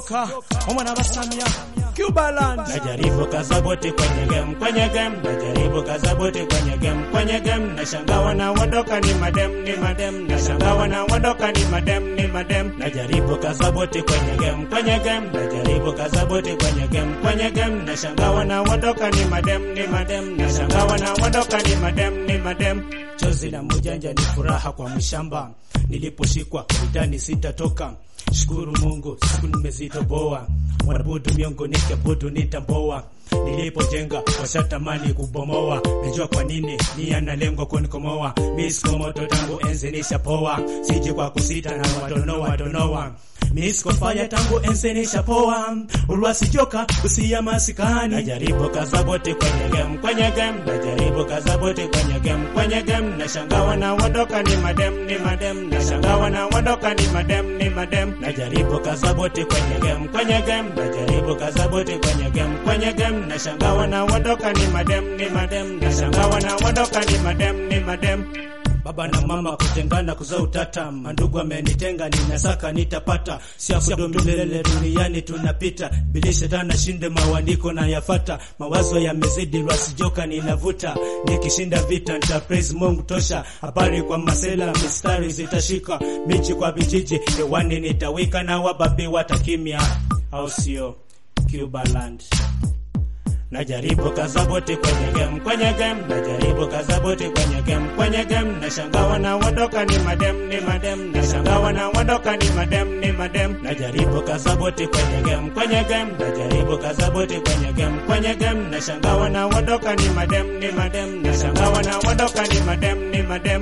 joka omwana basamya Cubaland Najaribu kazaboti kwenye game, kwenye game. Najaribu kazaboti kwenye game, kwenye game. Nashangaa wanaondoka ni madem, ni madem. Nashangaa wanaondoka ni madem, ni madem. Najaribu kazaboti kwenye game, kwenye game. Najaribu kazaboti kwenye game, kwenye game. Nashangaa wanaondoka ni madem, ni madem. Nashangaa wanaondoka ni madem, ni madem. Chozi la mujanja ni furaha kwa mshamba. Niliposhikwa vitani sitatoka. Shukuru Mungu siku nimezitoboa, wanabudu miongo nikabudu nitamboa. Nilipojenga washatamani kubomoa, najua kwa nini ni analengwa kunikomoa. Misko moto tangu enzi nishapoa, siji kwa kusita na wadonoa donoa. Misko fanya tangu enzi nishapoa, ulwasijoka usia masikani. Najaribu kazaboti kwenye game, kwenye game. Najaribu kazaboti kwenye game, kwenye game. Nashangaa wanaondoka ni madem, ni madem. Nashangaa wanaondoka ni madem, ni madem. Najaribu kazaboti kwenye game, kwenye game. Najaribu kazaboti kwenye game, kwenye game. Nashangaa wanaondoka ni madem, ni madem. Nashangaa wanaondoka ni madem, ni madem. Baba na mama kutengana kuzaa utata, mandugu amenitenga, ninasaka nitapata, siakudu milele duniani tunapita, bili shetani shinde mawandiko na yafata, mawazo yamezidi lwasijoka ninavuta, nikishinda vita nita praise Mungu tosha, habari kwa masela mistari zitashika, miji kwa vijiji, hewani nitawika na wababi watakimya, au sio? Cubaland. Najaribu kazaboti kwenye game, kwenye game. Najaribu kazaboti kwenye game, kwenye game. Nashangaa wanaondoka ni madem, ni madem. Nashangaa wanaondoka ni madem, ni madem. Najaribu kazaboti kwenye game, kwenye game. Najaribu kazaboti kwenye game, kwenye game. Nashangaa wanaondoka ni madem, ni madem. Nashangaa wanaondoka ni madem, ni madem.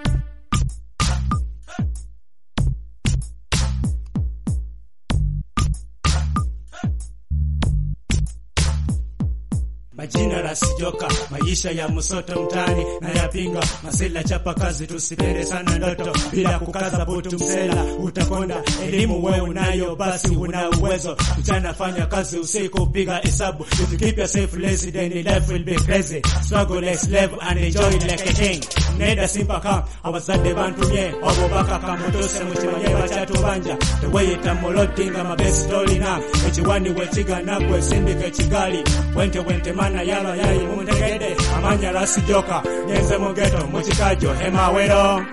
Majina rasijoka, maisha ya msoto mtani na yapinga masela, chapa kazi, tusipende sana ndoto bila kukaza butu, msela utakonda. Elimu wewe unayo, basi una uwezo. Mchana fanya kazi, usiku piga hesabu. If you keep yourself lazy, then your life will be crazy. Struggle like slave and enjoy like a king. Nenda simpaka abazadde bantumye obubaka kamutuse mukimanye bakyatubanja teweyita mabesi tolina ekiwani wekigana gwe sindika ekigali wente wente mana yalo yayi muntegedde amanya lasijoka nyenze mugeto mukikajo hemawero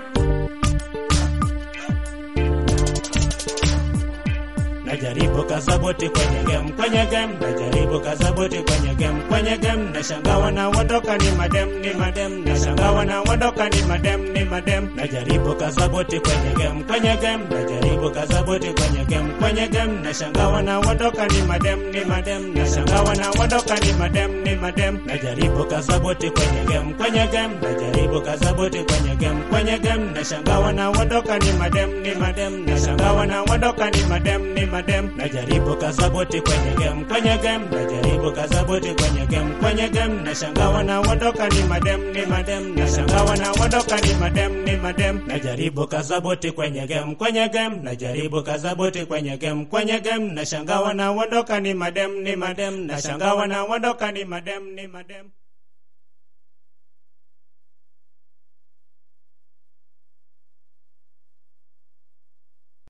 Najaribu kazaboti kwenye game, kwenye game. Najaribu kazaboti kwenye game, kwenye game. Nashangaa wanaondoka ni madem, ni madem. Nashangaa wanaondoka ni madem, ni madem. Najaribu kazaboti kwenye game, kwenye game. Najaribu kazaboti kwenye game, kwenye game. Nashangaa wanaondoka ni madem, ni madem. Nashangaa wanaondoka ni madem, ni madem. Najaribu kazaboti kwenye game, kwenye game. Najaribu kazaboti kwenye game, kwenye game. Nashangaa wanaondoka ni madem, ni madem. Nashangaa wanaondoka ni madem, ni madem. Najaribu kazaboti kwenye game, kwenye game. Najaribu kazaboti kwenye game, kwenye game. Nashangaa wanaondoka ni madem, ni madem. Nashangaa wanaondoka ni madem, ni madem. Najaribu kazaboti kwenye game, kwenye game. Najaribu kazaboti kwenye game, kwenye game. Nashangaa wanaondoka ni madem, ni madem. Nashangaa wanaondoka ni madem, ni madem.